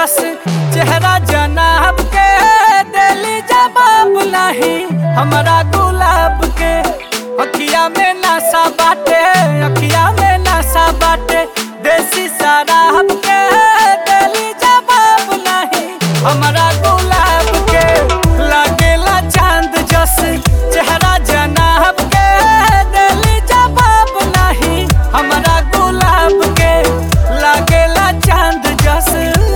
जस चेहरा जनाब के दिली जवाब नहीं हमारा गुलाब के अखिया में नशा बाटे अखिया में नशा बाटे देसी शराब के दिली जवाब नहीं हमारा गुलाब के लागेला चांद जस चेहरा जनाब के दिली जवाब नहीं हमारा गुलाब के लागेला चांद जस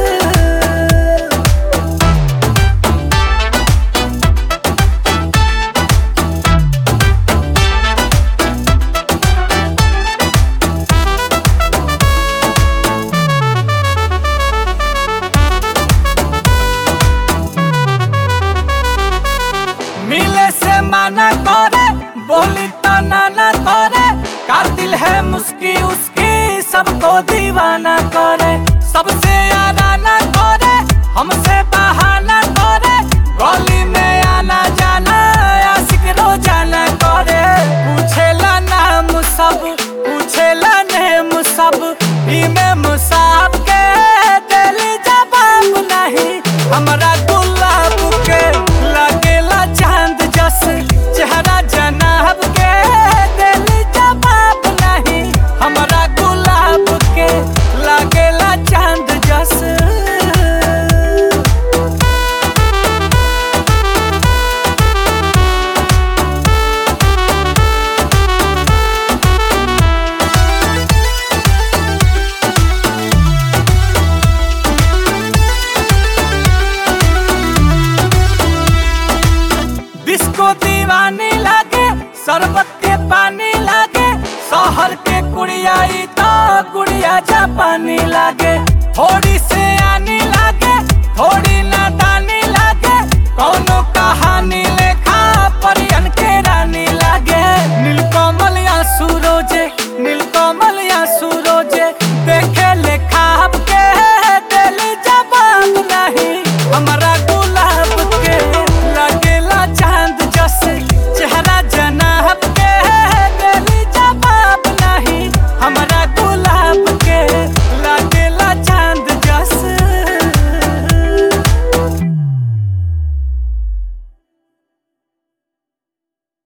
मिले से माना करे बोली तो नाना करे कातिल है मुस्की उसकी सबको दीवाना करे सबसे आराना करे हमसे बहाना करे गली में आना जाना आशिक रोजाना करे पूछेला नाम सब पूछेला नेम सब इमे मुसाब के दिली जवाब नहीं हमरा गुलाब के लागेला चांद जस चेहरा जनाब के दिली जवाब नहीं हमरा गुलाब के लागेला चांद जस डिस्को दीवानी लागे शरबत के पानी लागे शहर के कुड़ियाई तो गुड़िया जापानी लागे थोड़ी से आनी लागे थोड़ी नादानी लागे कौनो कहानी लेखा परियन के रानी लागे नीलकमल या सूरोजे नीलकमल या सूरोजे देखे ले खाब के दिल जवाब नहीं हमारा